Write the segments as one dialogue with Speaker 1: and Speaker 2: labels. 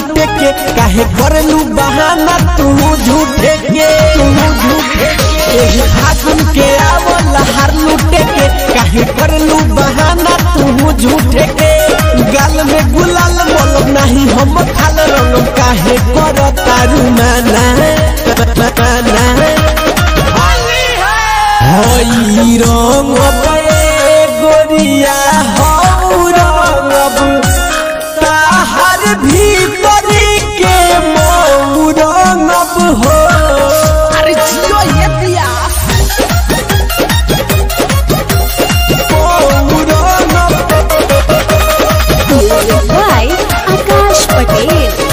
Speaker 1: लूटे के काहे करलू बहाना तू झूठे के तू झूठे के एही फागुन के आवल हार लूटे के काहे करलू बहाना तू झूठे के गाल में गुलाल मोल नहीं हम खाल रंग काहे कर तारू माना माना हई रंग पे गोरिया हऊ रंग ताहर भीतरी के मऊ रंग हो
Speaker 2: अरे जियो ये दिया
Speaker 1: मऊ रंग
Speaker 3: Music by Akash Patel.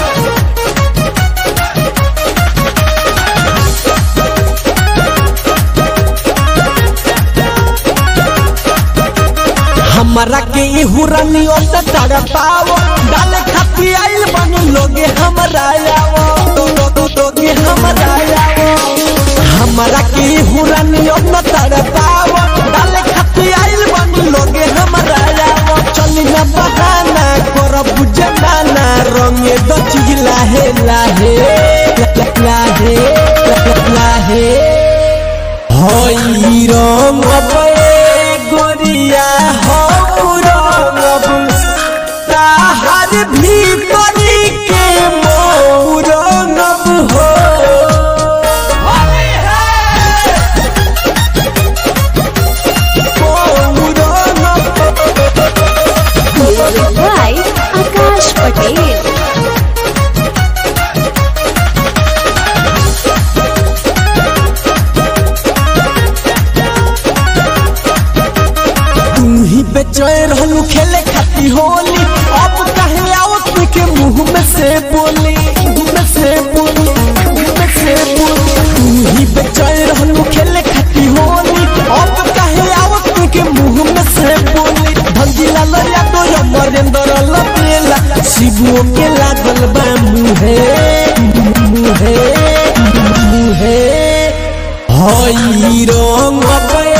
Speaker 1: हमारा के इहू रानी ओत तड़पाओ डाले खाती आइल बन लोगे हमरा आओ तो तो तो लोगे हमरा आओ हमारा के इहू रानी ओत तड़पाओ डाले खाती आइल बन लोगे हमरा आओ चली ना बहाना कर बुझे नाना रंगे दो चीज लाहे लाहे लाहे लाहे हई रंग पे गोरिया हऊ रंग ताहर भीतरी के मऊ रंग हो मऊ रंग
Speaker 3: Music by Akash Patel.
Speaker 1: तू ही बेचैन रहलू खेले खाती होली अब कहे आओ तू के मुंह में से बोली मुंह में से बोली मुंह में से बोली तू ही बेचैन रहलू खेले खाती होली अब कहे आओ तू के मुंह में से बोली भंगिला लया तो अमरेंद्र लपेला शिवो के लागल बा मुहे मुहे मुहे हई रंग पे